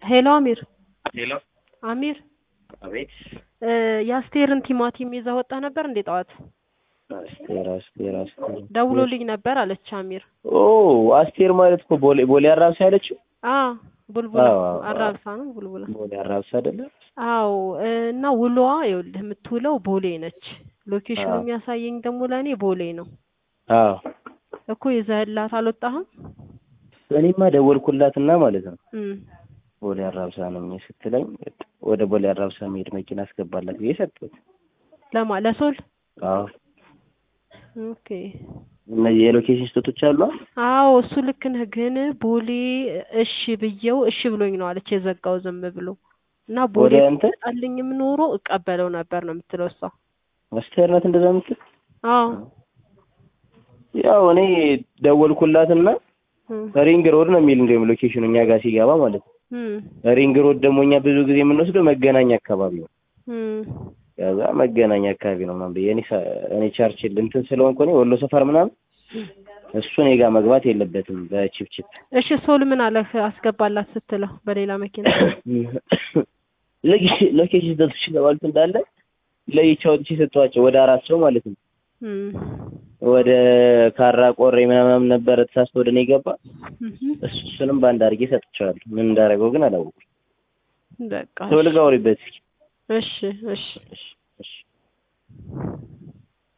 ሄሎ አሚር ሄሎ አሚር አቤት እ የአስቴርን ቲማቲም ይዘህ ወጣ ነበር እንዴ ጠዋት? አስቴር አስቴር አስቴር ደውሎልኝ ነበር አለች አሚር። ኦ አስቴር ማለት እኮ ቦሌ ቦሌ አራብሳ ያለችው አ ቡልቡላ አዎ፣ አዎ። አራብሳ ነው ቡልቡላ። ቦሌ አራብሳ አይደለ አዎ እና ውሎዋ ይኸውልህ የምትውለው ቦሌ ነች። ሎኬሽኑ አዎ። የሚያሳየኝ ደግሞ ለእኔ ቦሌ ነው አዎ እኮ ይዘህላት አልወጣህም? እኔማ ደወልኩላትና ማለት ነው እም ቦሌ አራብሳ ነኝ ስትለኝ ወደ ቦሌ አራብሳ መሄድ መኪና አስገባላት ብዬ ሰጠሁት። ለማ ለሶል አዎ ኦኬ እነዚህ የሎኬሽን ስህተቶች አሉ። አዎ እሱ ልክ ነህ። ግን ቦሌ እሺ ብዬው እሺ ብሎኝ ነው አለች የዘጋው ዝም ብሎ እና ቦሌ ወደ እንትን ጣልኝም ኖሮ እቀበለው ነበር ነው የምትለው እሷ። አስቴር ናት እንደዛ የምትል አዎ ያው እኔ ደወልኩላትና እም ሪንግ ሮድ ነው የሚል እንዲሁም ሎኬሽኑ እኛ ጋር ሲገባ ማለት ነው። እም ሪንግ ሮድ ደግሞ እኛ ብዙ ጊዜ የምንወስደው መገናኛ አካባቢ ነው። እም ከዛ መገናኛ አካባቢ ነው ምናምን ብዬ እኔ ሳ- እኔ ቻርችል እንትን ስለሆንኩ እኔ ወሎ ሰፈር ምናምን እሱ እኔ ጋር መግባት የለበትም በቺፕቺፕ እሺ ሶል ምን አለህ አስገባላት ስትለው በሌላ መኪና ሎኬሽን ሎኬሽን ስህተቶች የተባሉት እንዳለ ለይቼ አውጥቼ ሰጠኋቸው ወደ አራት ሰው ማለት ነው። እም ወደ ካራ ቆሬ ምናምን ነበረ ተሳስቶ ወደ እኔ ገባ። እም እሱ እሱንም በአንድ አድርጌ ሰጥቼዋለሁ። ምን እንዳደረገው ግን አላወኩም። በቃ ሰው ልጋ አውሪበት እስኪ እሺ እሺ እሺ እሺ